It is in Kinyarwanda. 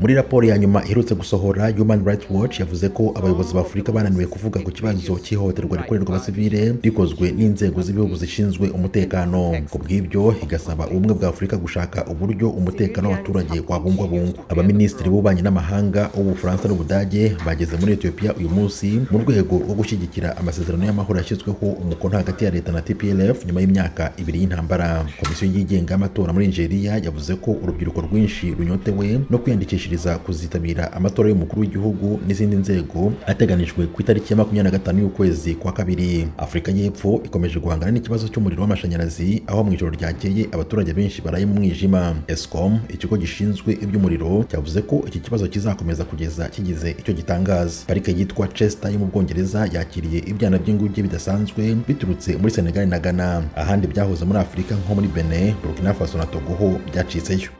muri raporo ya nyuma iherutse gusohora human rights watch yavuze ko abayobozi ba afurika bananiwe kuvuga ku kibazo cy'ihohoterwa rikorerwa abasivile rikozwe n'inzego z'ibihugu zishinzwe umutekano ku bw'ibyo igasaba ubumwe bwa afurika gushaka uburyo umutekano w'abaturage wabungwabungwa abaminisitiri b'ububanyi n'amahanga ubufaransa n'ubudage bageze muri etiyopiya uyu munsi mu rwego rwo gushyigikira amasezerano y'amahoro yashyizweho umukono hagati ya leta na tplf nyuma y'imyaka ibiri y'intambara komisiyo yigenga y'amatora muri nigeria yavuze ko urubyiruko rwinshi runyotewe no kwiyandikishiriza kuzitabira amatora y'umukuru w'igihugu n'izindi nzego ateganijwe ku itariki ya makumyabiri na gatanu y'ukwezi kwa kabiri afurika y'epfo ikomeje guhangana n'ikibazo cy'umuriro w'amashanyarazi aho mu ijoro ryakeye abaturage benshi baraye mu mwijima escom ikigo gishinzwe iby'umuriro cyavuze ko iki kibazo kizakomeza kugeza kigize icyo gitangaza parike yitwa chester yo mu bwongereza yakiriye ibyana by'inguge bidasanzwe biturutse muri senegal na ghana ahandi byahoze muri afurika nko muri benin burkina faso na togo ho byacitseyo